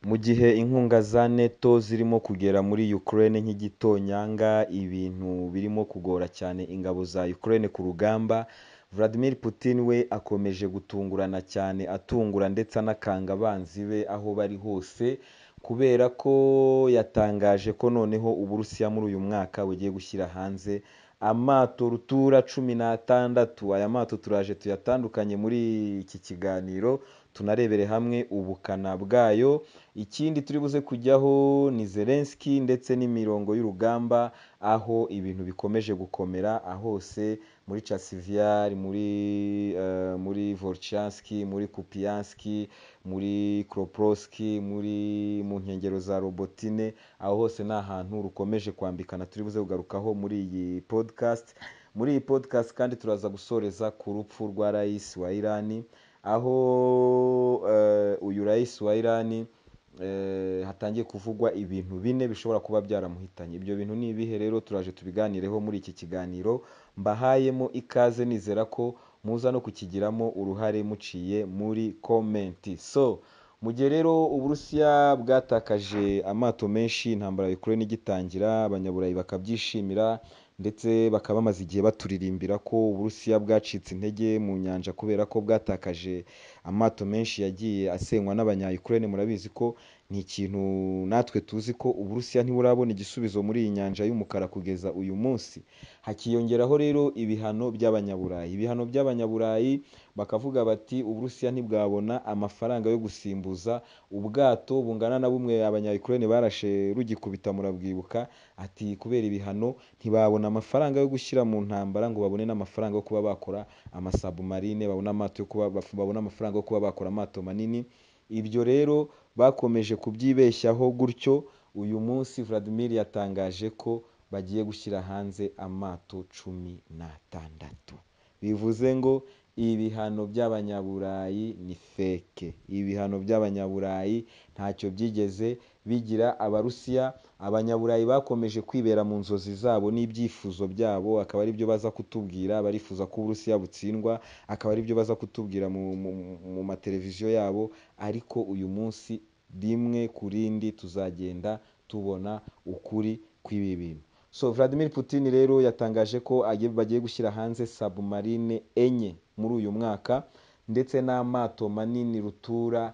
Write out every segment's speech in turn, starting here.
Mu gihe inkunga za NATO zirimo kugera muri Ukraine nk'igitonyanga, ibintu birimo kugora cyane ingabo za Ukraine ku rugamba, Vladimir Putin we akomeje gutungurana cyane atungura ndetse anakanga abanzi be aho bari hose, kubera ko yatangaje ko noneho Uburusiya muri uyu mwaka bugiye gushyira hanze amato rutura cumi n'atandatu. Aya mato turaje tuyatandukanye muri iki kiganiro, tunarebere hamwe ubukana bwayo, ikindi turi buze kujyaho ni Zelensky ndetse n'imirongo y'urugamba, aho ibintu bikomeje gukomera hose muri Chasivyari, muri Volchansky, muri Kupiansk, muri Kropotsk, mu nkengero za Robotine, aho hose ni ahantu rukomeje kwambikana turi buze kugarukaho muri iyi podcast. Muri iyi podcast kandi turaza gusoreza ku rupfu rwa Rais wa Iran, aho uyu Rais wa Iran hatangiye kuvugwa ibintu bine bishobora kuba byaramuhitanye. Ibyo bintu ni ibihe rero? Turaje tubiganireho muri iki kiganiro, mbahayemo ikaze nizera ko muza no kukigiramo uruhare muciye muri comment. So mu gihe rero Uburusiya bwatakaje amato menshi intambara ya Ukraine igitangira, Abanyaburayi bakabyishimira ndetse bakaba bamaze igihe baturirimbira ko Uburusiya bwacitse intege mu nyanja kubera ko bwatakaje amato menshi yagiye asenywa n'Abanya-Ukraine, murabizi ko ni ikintu natwe tuzi ko Uburusiya ntiburabona igisubizo muri iyi nyanja y'umukara kugeza uyu munsi. Hakiyongeraho rero ibihano by'Abanyaburayi. Ibihano by'Abanyaburayi bakavuga bati Uburusiya ntibwabona amafaranga yo gusimbuza ubwato bungana na bumwe Abanya-Ukraine barashe rugikubita murabwibuka, ati kubera ibihano ntibabona amafaranga yo gushyira mu ntambara ngo babone n'amafaranga yo kuba bakora amasabumarine, babone amafaranga yo kuba bakora amato manini, ibyo rero bakomeje kubyibeshyaho gutyo, uyu munsi Vladimir yatangaje ko bagiye gushyira hanze amato cumi n'atandatu. Bivuze ngo ibihano by'Abanyaburayi ni fake. Ibihano by'Abanyaburayi ntacyo byigeze bigira Abarusiya, Abanyaburayi bakomeje kwibera mu nzozi zabo n'ibyifuzo byabo, akaba aribyo baza kutubwira, barifuza ko Uburusiya butsindwa, akaba aribyo baza kutubwira mu mateleviziyo yabo, ariko uyu munsi rimwe ku rindi tuzagenda tubona ukuri kw'ibi bintu. So Vladimir Putin rero yatangaje ko bagiye gushyira hanze sabumarine enye muri uyu mwaka ndetse n'amato manini rutura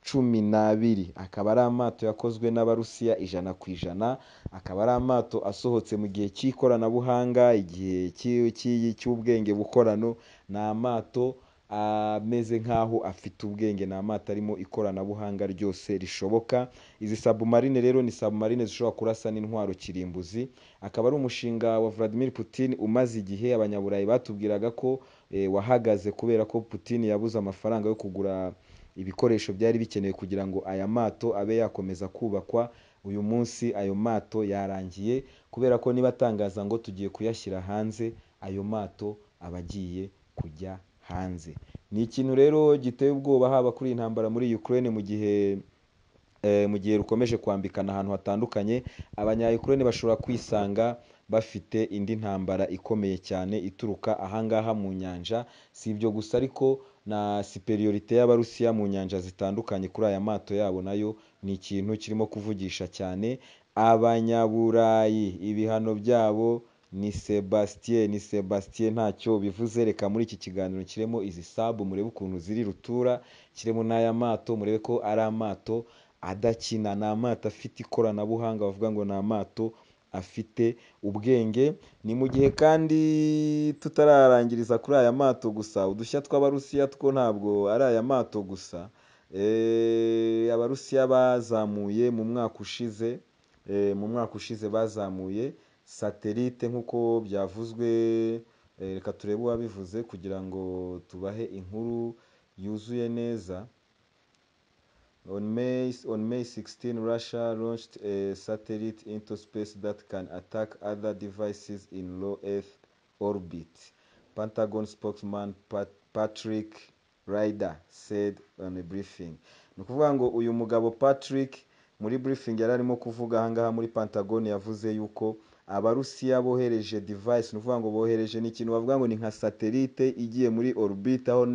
cumi n'abiri. Akaba ari amato yakozwe n'Abarusiya ijana ku ijana, akaba ari amato asohotse mu gihe cy'ikoranabuhanga, igihe cy'ubwenge bukorano, ni amato ameze nk'aho afite ubwenge, ni amato arimo ikoranabuhanga ryose rishoboka, izi sabumarine rero ni sabumarine zishobora kurasa n'intwaro kirimbuzi, akaba ari umushinga wa Vladimir Putin umaze igihe, Abanyaburayi batubwiraga ko wahagaze kubera ko Putin yabuze amafaranga yo kugura ibikoresho byari bikenewe kugira ngo aya mato abe yakomeza kubakwa, uyu munsi ayo mato yarangiye kubera ko niba atangaza ngo tugiye kuyashyira hanze, ayo mato aba agiye kujya hanze. Ni ikintu rero giteye ubwoba haba kuri iyi ntambara muri Ukraine mu gihe mu gihe rukomeje kwambikana ahantu hatandukanye, Abanya-Ukraine bashobora kwisanga bafite indi ntambara ikomeye cyane ituruka aha ngaha mu nyanja, si ibyo gusa ariko na superiorite y'Abarusiya mu nyanja zitandukanye kuri aya mato yabo nayo ni ikintu kirimo kuvugisha cyane, Abanyaburayi ibihano byabo ni Sebastien, ni Sebastien ntacyo bivuze, reka muri iki kiganiro nshyiremo izi sabu murebe ukuntu ziri rutura, nshyiremo n'aya mato murebe ko ari amato adakina, ni amato afite ikoranabuhanga bavuga ngo ni amato afite ubwenge, ni mu gihe kandi tutararangiriza kuri aya mato gusa, udushya tw'Abarusiya two ntabwo ari aya mato gusa, Abarusiya bazamuye mu mwaka ushize, mu mwaka ushize bazamuye satelite nk'uko byavuzwe, reka turebe uwabivuze kugira ngo tubahe inkuru yuzuye neza, On May 16 Russia launched a satellite into space that can attack other devices in low earth orbit, Pentagon spokesman Patrick Ryder said on a briefing. Ni ukuvuga ngo uyu mugabo Patrick muri briefing yari arimo kuvuga aha ngaha muri Pentagon yavuze yuko Abarusiya bohereje device, ni ukuvuga ngo bohereje ni ikintu bavuga ngo ni nka satelite igiye muri orbit aho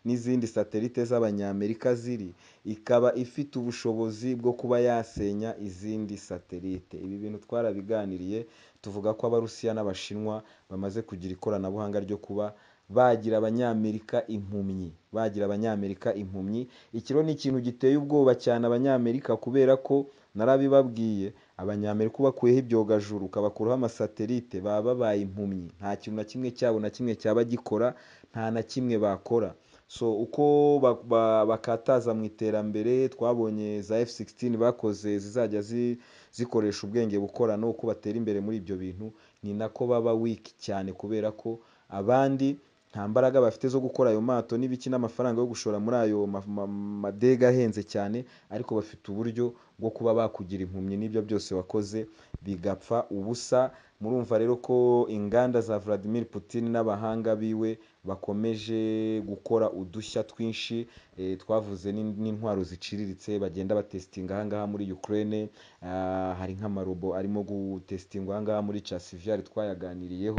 n'izindi satelite z'abanyamerika ziri ikaba ifite ubushobozi bwo kuba yasenya izindi satelite ibi bintu twarabiganiriye tuvuga ko abarusiya n'abashinwa bamaze kugira ikoranabuhanga ryo kuba bagira abanyamerika impumyi bagira abanyamerika impumyi iki rero ni ikintu giteye ubwoba cyane abanyamerika kubera ko narabibabwiye abanyamerika ubakuyeho ibyogajuru ukabakuraho amasatelite baba babaye impumyi nta kintu na kimwe cyabo na kimwe cyaba gikora nta na kimwe bakora so uko ba- ba- bakataza mu iterambere twabonye za F-16 bakoze zizajya zi- zikoresha ubwenge bukorano uko batera imbere muri ibyo bintu ni nako baba wiki cyane kubera ko abandi nta mbaraga bafite zo gukora ayo mato n'ibiki n'amafaranga yo gushora muri ayo ma- ma- madega ahenze cyane ariko bafite uburyo bwo kuba bakugira impumyi n'ibyo byose wakoze bigapfa ubusa murumva rero ko inganda za Vladimir Putin n'abahanga biwe bakomeje gukora udushya twinshi eh, twavuze n'in- n'intwaro ziciriritse bagenda batesitinga aha ngaha muri Ukraine Ah, hari nk'amarobo arimo gutesitingwa aha ngaha muri Chasivyari twayaganiriyeho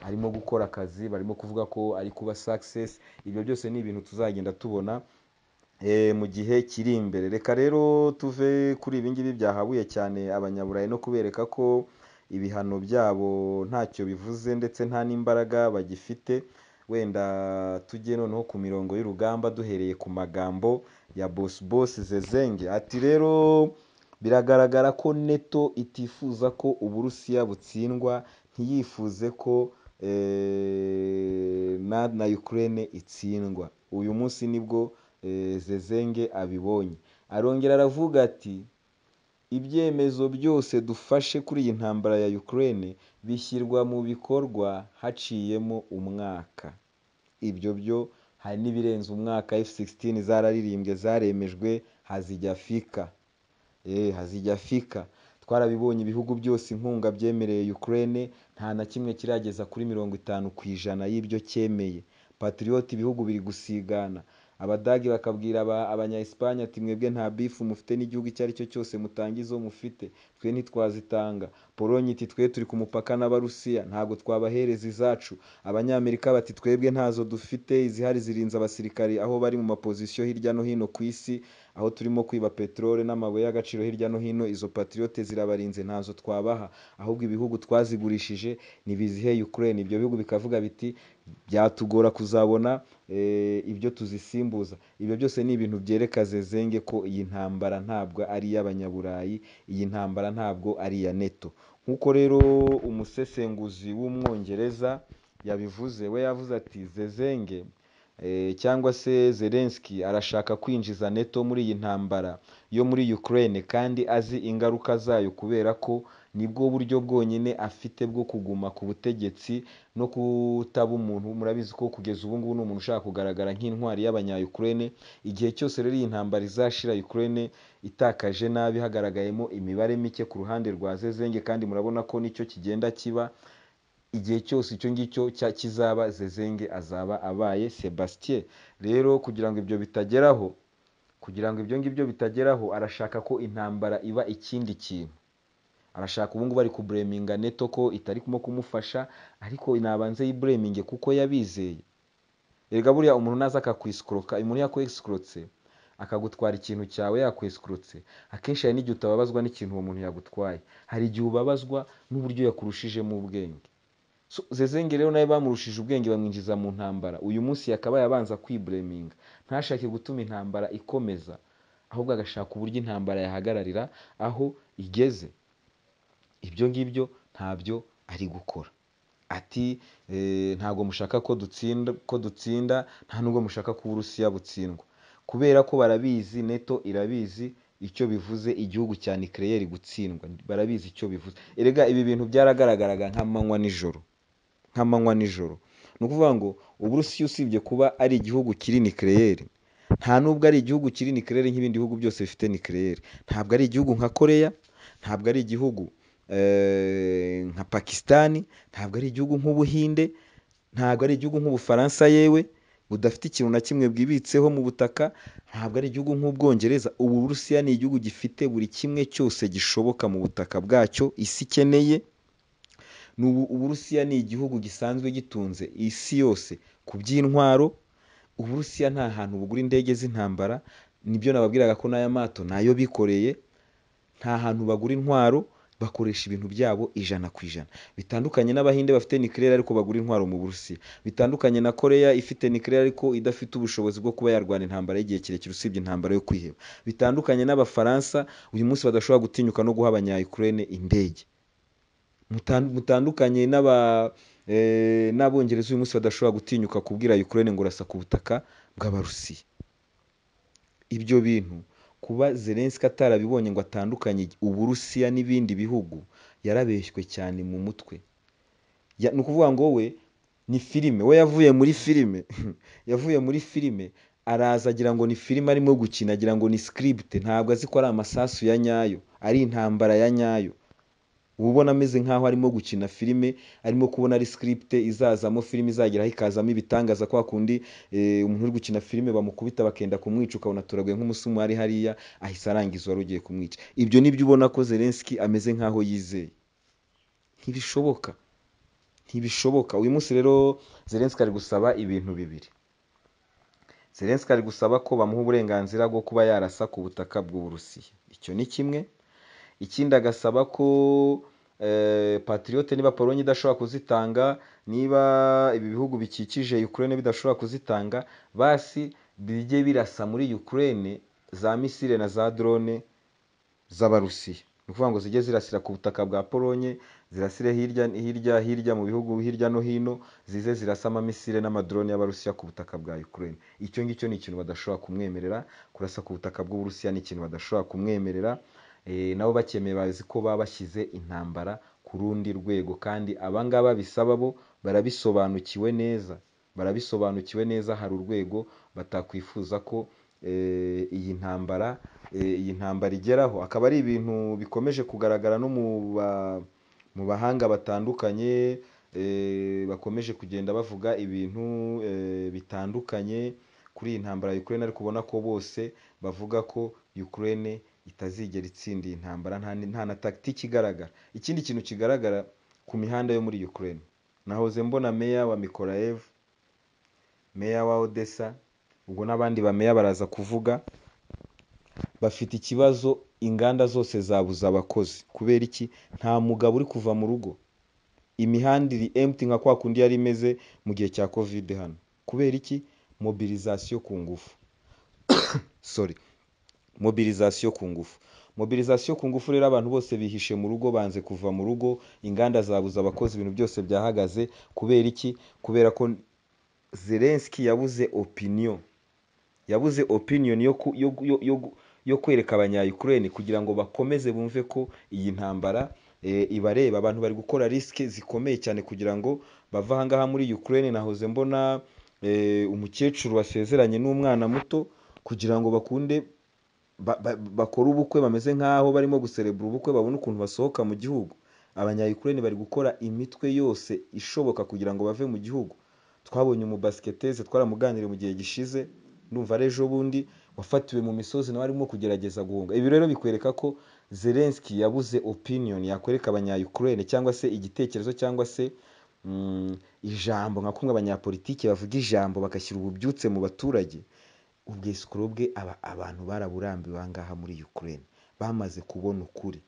arimo gukora akazi barimo kuvuga ko ari kuba success ibyo byose ni ibintu tuzagenda tubona eh, mu gihe kiri imbere reka rero tuve kuri ibi ngibi byahabuye cyane abanyaburayi no kubereka ko ibihano byabo ntacyo bivuze ndetse nta n'imbaraga bagifite wenda tujye noneho ku mirongo y'urugamba duhereye ku magambo ya boss boss zezenge ati rero biragaragara ko neto itifuza ko uburusiya butsindwa ntiyifuze ko eh, na, na ukraine itsindwa uyu munsi nibwo eh, zezenge abibonye arongera aravuga ati ibyemezo byose dufashe kuri iyi ntambara ya Ukraine bishyirwa mu bikorwa haciyemo umwaka ibyo byo hari n'ibirenze umwaka F-16 zararirimbwe zaremejwe hazijya fika eh, hazijya fika twarabibonye ibihugu byose inkunga byemereye Ukraine nta na kimwe kirageza kuri mirongo itanu ku ijana y'ibyo cyemeye patriote ibihugu biri gusigana abadage bakabwira aba- abanya-espagne ati mwebwe nta bifu mufite n'igihugu icyo ari cyo cyose mutanga izo mufite twe ntitwazitanga polonye iti twe turi ku mupaka n'abarusiya ntabwo twabahereza izacu abanyamerika bati twebwe ntazo dufite izihari zirinze abasirikari aho bari mu mapozisiyo hirya no hino ku isi aho turimo kwiba peteroli n'amabuye y'agaciro hirya no hino izo patriote zirabarinze ntazo twabaha ahubwo ibihugu twazigurishije nibizihe Ukraine ibyo bihugu bikavuga biti byatugora kuzabona eh, ibyo tuzisimbuza ibyo byose ni ibintu byereka zezenge ko iyi ntambara ntabwo ari iy'abanyaburayi iyi ntambara ntabwo ari iya neto nk'uko rero umusesenguzi w'umwongereza yabivuze we yavuze ati zezenge eh, cyangwa se Zelensky arashaka kwinjiza neto muri iyi ntambara yo muri Ukraine kandi azi ingaruka zayo kubera ko nibwo buryo bwonyine afite bwo kuguma ku butegetsi no kutaba umuntu murabizi ko kugeza ubu ngubu ni umuntu ushaka kugaragara nk'intwari y'abanya-Ukraine igihe cyose rero iyi ntambara izashira Ukraine itakaje nabi hagaragayemo imibare mike ku ruhande rwa Zezenge kandi murabona ko nicyo kigenda kiba igihe cyose icyo ngicyo cya- kizaba zezenge azaba abaye sebastien rero kugira ngo ibyo bitageraho kugira ngo ibyo ngibyo bitageraho arashaka ko intambara iba ikindi kintu arashaka ubu ngubu ari kubureminga neto ko itari kumwe kumufasha ariko nabanze yibureminge kuko yabizeye erega buriya umuntu naza akakwisikoroka umuntu yakwisikorotse akagutwara ikintu cyawe yakwisikorotse akenshi hari n'igihe utababazwa n'ikintu uwo muntu yagutwaye hari igihe ubabazwa n'uburyo yakurushijemo ubwenge So, Zezenge rero nawe bamurushije ubwenge bamwinjiza mu ntambara uyu munsi yakabaye abanza kwibureminga ntashake gutuma intambara ikomeza ahubwo agashaka uburyo intambara yahagararira aho igeze ibyo ngibyo ntabyo ari gukora ati eh, ntabwo mushaka ko dutsinda ko dutsinda nta nubwo mushaka ko uburusiya butsindwa kubera ko barabizi neto irabizi icyo bivuze igihugu cya nikeleyeri gutsindwa barabizi icyo bivuze erega ibi bintu byaragaragaraga nk'amanywa nijoro nk'amanywa nijoro ni ukuvuga ngo uburusiya usibye kuba ari igihugu kiri nikeleyeri nta n'ubwo ari igihugu kiri nikeleyeri nk'ibindi bihugu byose bifite nikeleyeri ntabwo ari igihugu nka koreya ntabwo ari igihugu eh, nka pakisitani ntabwo ari igihugu nk'ubuhinde ntabwo ari igihugu nk'ubufaransa yewe budafite ikintu na kimwe bwibitseho mu butaka ntabwo ari igihugu nk'ubwongereza ubu burusiya ni igihugu gifite buri kimwe cyose gishoboka mu butaka bwacyo isi ikeneye ni ubu uburusiya ni igihugu gisanzwe gitunze isi yose ku by'intwaro uburusiya nta hantu bugura indege z'intambara nibyo nababwiraga ko n'aya mato nayo bikoreye nta hantu bagura intwaro bakoresha ibintu byabo ijana ku ijana bitandukanye n'abahinde bafite nuclear ariko bagura intwaro mu burusiya bitandukanye na koreya ifite nuclear ariko idafite ubushobozi bwo kuba yarwana intambara y'igihe kirekire usibye intambara yo kwiheba bitandukanye n'abafaransa uyu munsi badashobora gutinyuka no guha abanya ukraine indege Mutan- mutandukanye n'aba eh, n'abongereza uyu munsi badashobora gutinyuka kubwira ukraine ngo urasa ku butaka bw'abarusiya ibyo bintu kuba zelenski atarabibonye ngo atandukanye uburusiya n'ibindi bihugu yarabeshywe cyane mu mutwe Ya- ni ukuvuga ngo we ni filime we yavuye muri filime yavuye muri filime araza agira ngo ni filime arimo gukina agira ngo ni script ntabwo azi ko ari amasasu ya nyayo ari intambara ya nyayo uba ubona ameze nk'aho arimo gukina filime arimo kubona ari script izazamo filime izageraho ikazamo ibitangaza kwa kundi eh, umuntu uri gukina filime bamukubita bakenda kumwica ukabona turaguye nk'umusumari hariya ahise arangiza uwari ugiye kumwica ibyo nibyo ubona ko zelenski ameze nk'aho yizeye ntibishoboka ntibishoboka uyu munsi rero zelenski ari gusaba ibintu bibiri zelenski ari gusaba ko bamuha uburenganzira bwo kuba yarasa ku butaka bw'uburusiya icyo ni kimwe ikindi agasaba ko eh, patriote niba polonye idashobora kuzitanga niba ibi bihugu bikikije ukraine bidashobora kuzitanga basi bijye birasa muri ukraine za misile na za drone z'abarusiya ni ukuvuga ngo zijye zirasira ku butaka bwa polonye zirasire hirya hirya hirya mu bihugu hirya no hino zize zirasa amamisile n'amadrone y'abarusiya ku butaka bwa ukraine icyo ngicyo ni ikintu badashobora kumwemerera kurasa ku butaka bw'uburusiya ni ikintu badashobora kumwemerera Eh, nabo bakemeye bazi ko baba bashyize intambara ku rundi rwego kandi abangaba bisaba bo barabisobanukiwe neza barabisobanukiwe neza hari urwego batakwifuza ko eh, iyi ntambara eh, iyi ntambara igeraho akaba ari ibintu bikomeje kugaragara no mu ba- mu bahanga batandukanye eh, bakomeje kugenda bavuga ibintu eh, bitandukanye kuri iyi ntambara ya Ukraine ariko ubona ko bose bavuga ko Ukraine itazigera itsinda iyi ntambara nta, ni- nta na tactique igaragara ikindi kintu kigaragara ku mihanda yo muri Ukraine nahoze mbona meya wa Mikolaev meya wa Odessa ubwo n'abandi bameya baraza kuvuga bafite ikibazo inganda zose zabuze abakozi kubera iki nta mugabo uri kuva mu rugo imihanda iri empty nka kwa kundi yari imeze mu gihe cya covid hano kubera iki mobilisation ku ngufu sorry mobilisation ku ngufu mobilisation ku ngufu rero abantu bose bihishe mu rugo banze kuva mu rugo inganda zabuze abakozi ibintu byose byahagaze kubera iki kubera ko zelenski yabuze opinion yabuze opinion yo, ku, yo, yo, yo, yo kwereka abanya-ukraine kugira ngo bakomeze bumve ko iyi ntambara e, ibareba abantu bari gukora risike zikomeye cyane kugira ngo bava ahangaha muri ukraine nahoze mbona e, umukecuru wasezeranye n'umwana muto kugira ngo bakunde ba, ba, bakore ubukwe bameze nk'aho barimo guserebura ubukwe babone ukuntu basohoka mu gihugu abanya-ukraine bari gukora imitwe yose ishoboka kugira ngo bave mu gihugu twabonye umubasiketeze twaramuganiriye mu gihe gishize ndumva ari ejo bundi wafatiwe mu misozi nawe arimo kugerageza guhunga ibi rero bikwereka ko zelenski yabuze opinion yakwereka abanya-ukraine cyangwa se igitekerezo cyangwa se mm, ijambo nka kumwe abanyapolitiki bavuga ijambo bagashyira ububyutse mu baturage ubwisukuro bwe aba abantu baraburambiwe aha ngaha muri ukraine bamaze kubona ukuri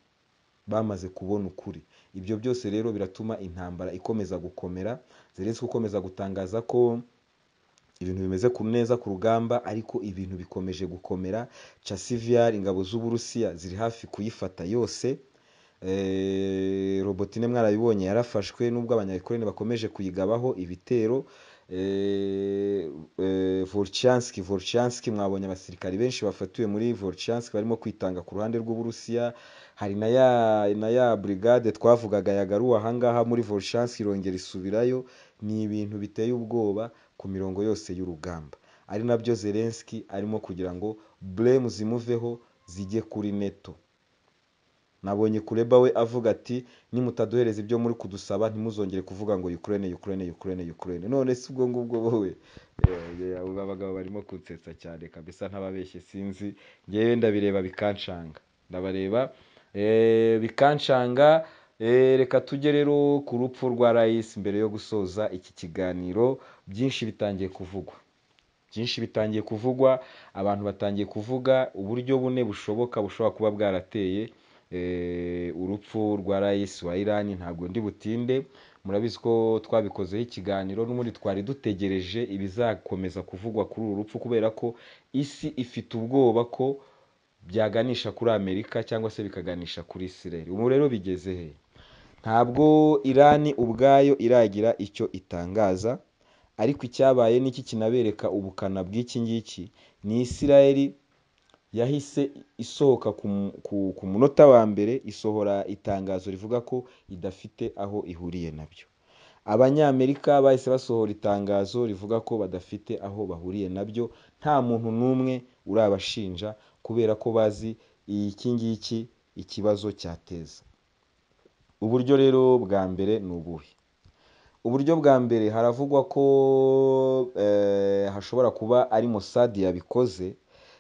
bamaze kubona ukuri ibyo byose rero biratuma intambara ikomeza gukomera zelenski ukomeza gutangaza ko ibintu bimeze ku neza ku rugamba ariko ibintu bikomeje gukomera chasiviyari ingabo z'uburusiya ziri hafi kuyifata yose Eh, robotine mwarabibonye yarafashwe nubwo abanyayikorene bakomeje kuyigabaho ibitero Eh, eh, volchanski volchanski mwabonye abasirikari benshi bafatiwe muri volchanski barimo kwitanga ku ruhande rw'uburusiya hari na ya na ya brigade twavugaga yagaruwe ahangaha muri volchanski irongera isubirayo ni ibintu biteye ubwoba ku mirongo yose y'urugamba ari nabyo zelenski arimo kugira ngo blame zimuveho zijye kuri neto nabonye kureba we avuga ati nimutaduhereza ibyo muri kudusaba ntimuzongere kuvuga ngo ukraine ukraine ukraine ukraine none si ubwo ngubwo wowe Eh, abo abagabo barimo kunsetsa cyane kabisa ntababeshye sinzi ngewe ndabireba bikanshanga ndabareba eh, bikanshanga Eh, reka tujye rero ku rupfu rwa rais mbere yo gusoza iki kiganiro byinshi bitangiye kuvugwa byinshi bitangiye kuvugwa abantu batangiye kuvuga uburyo bune bushoboka bushobora kuba bwarateye eh, urupfu rwa rais wa Iran ntabwo ndi butinde murabizi ko twabikozeho ikiganiro n'ubundi twari dutegereje ibizakomeza kuvugwa kuri uru rupfu kubera ko isi ifite ubwoba ko byaganisha kuri Amerika cyangwa se bikaganisha kuri Israel ubu rero bigeze he ntabwo Iran ubwayo iragira icyo itangaza ariko icyabaye n'iki kinabereka ubukana bw'iki ngiki ni Israel yahise isohoka ku, mu- ku, ku munota wa mbere isohora itangazo rivuga ko idafite aho ihuriye nabyo abanyamerika bahise basohora itangazo rivuga ko badafite aho bahuriye nabyo nta muntu n'umwe urabashinja kubera ko bazi iki ngiki ikibazo cyateza uburyo rero bwa mbere ni ubuhe uburyo bwa mbere haravugwa ko eh, hashobora kuba ari Mossad yabikoze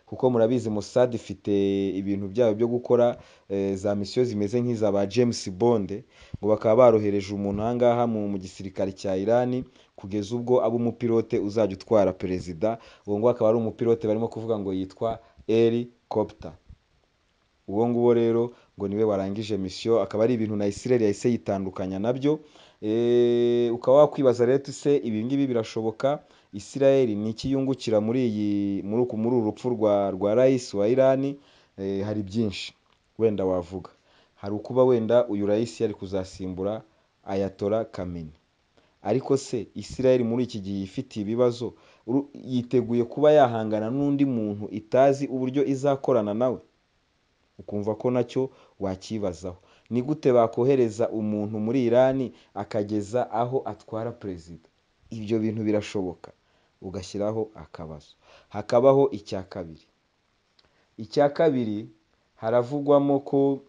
kuko murabizi Mossad ifite ibintu byabo byo gukora eh, za misiyo zimeze nk'iza ba James Bond ngo bakaba barohereje umuntu aha ngaha mu mu gisirikare cya Iran kugeza ubwo aba umupilote uzajya utwara perezida uwo nguwo akaba ari umupilote barimo kuvuga ngo yitwa Eli Copter uwo nguwo rero ngo niwe warangije misiyo akaba ari ibintu na Israel yahise yitandukanya nabyo Eh, ukaba wakwibaza rero ese ibi ngibi birashoboka Israel ni iki yungukira muri iyi muri uku muri uru rupfu rwa rwa rais wa Iran Eh, hari byinshi wenda wavuga hari ukuba wenda uyu rais yari kuzasimbura Ayatollah Khamenei ariko se Israel muri iki gihe ifitiye ibibazo uru- yiteguye kuba yahangana n'undi muntu itazi uburyo izakorana nawe ukumva ko nacyo wakibazaho ni gute bakohereza umuntu muri irani akageza aho atwara perezida ibyo bintu birashoboka ugashyiraho akabazo hakabaho icya kabiri icya kabiri haravugwamo ko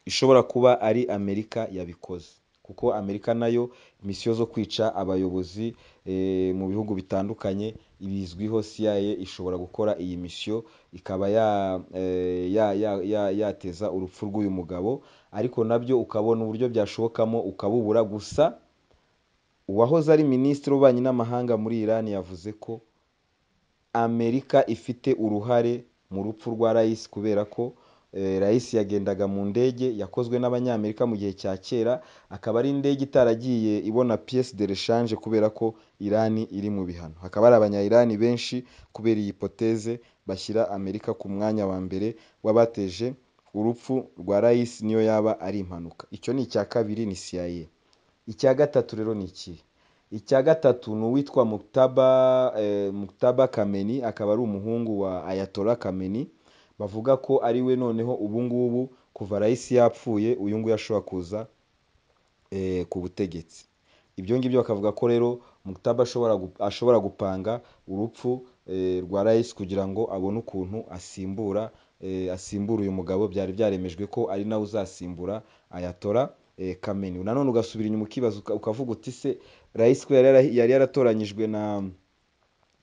ishobora kuba ari amerika yabikoze kuko amerika nayo misiyo zo kwica abayobozi eh, mu bihugu bitandukanye bizwiho cia ishobora gukora iyi misiyo ikaba ya, eh, ya, ya, ya, yateza urupfu rw'uyu mugabo ariko nabyo ukabona uburyo byashobokamo ukabubura gusa uwahoze ari minisitiri w'ububanyi n'amahanga muri irani yavuze ko amerika ifite uruhare mu rupfu rwa rais kubera ko eh, rais yagendaga mu ndege yakozwe n'abanyamerika mu gihe cya kera akaba ari indege itaragiye ibona pièce de rechange kubera ko irani iri mu bihano hakaba hari abanya-irani benshi kubera iyi hypothèse bashyira amerika ku mwanya wa mbere w'abateje urupfu rwa rais niyo yaba ari impanuka icyo ni icya kabiri ni CIA icya gatatu rero ni ikihe icya gatatu ni uwitwa Muktaba eh, Muktaba Kameni akaba ari umuhungu wa Ayatollah Kameni bavuga ko ari we noneho ubu ngubu kuva rais yapfuye uyu nguyu ashobora kuza eh, ku butegetsi ibyo ngibyo bakavuga ko rero Muktaba ashobora gu- ashobora gupanga urupfu eh, rwa rais kugira ngo abone ukuntu asimbura eh, asimbura uyu mugabo byari byaremejwe ko ari nawe uzasimbura Ayatollah eh, Khamenei nanone ugasubira inyuma ukibaza uka- ukavuga uti se rais ko yari yara- yari yaratoranyijwe na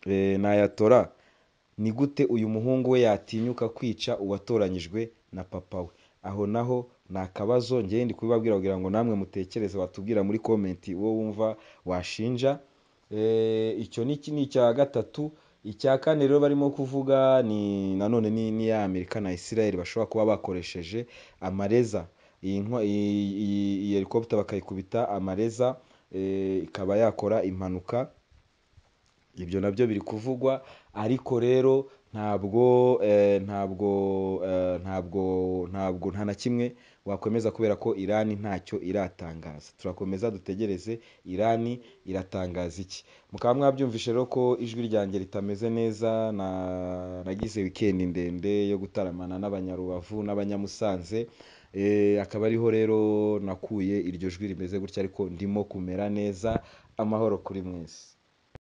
eh, na Ayatollah ni gute uyu muhungu we yatinyuka kwica uwatoranyijwe na papa we aho naho ni akabazo ngewe ndi kubibabwira kugira ngo namwe mutekereze watubwira muri komenti uwo wumva washinja Eh, icyo ni iki- ni icya gatatu icya kane rero barimo kuvuga ni nanone ni ni ya amerika na israel bashobora kuba bakoresheje amareza iyi ntwa- iyi- iyi- iyi helicopter bakayikubita amareza eh, ikaba yakora impanuka ibyo nabyo biri kuvugwa ariko rero ntabwo eh, ntabwo eh, ntabwo ntabwo nta na kimwe wakomeza kubera ko irani ntacyo iratangaza turakomeza dutegereze irani iratangaza iki mukaba mwabyumvishe rero ko ijwi ryanjye ritameze neza na nagize wikendi ndende yo gutaramana n'abanyarubavu n'abanyamusanze Eh, akaba ariho rero nakuye iryo jwi rimeze gutya ariko ndimo kumera neza amahoro kuri mwese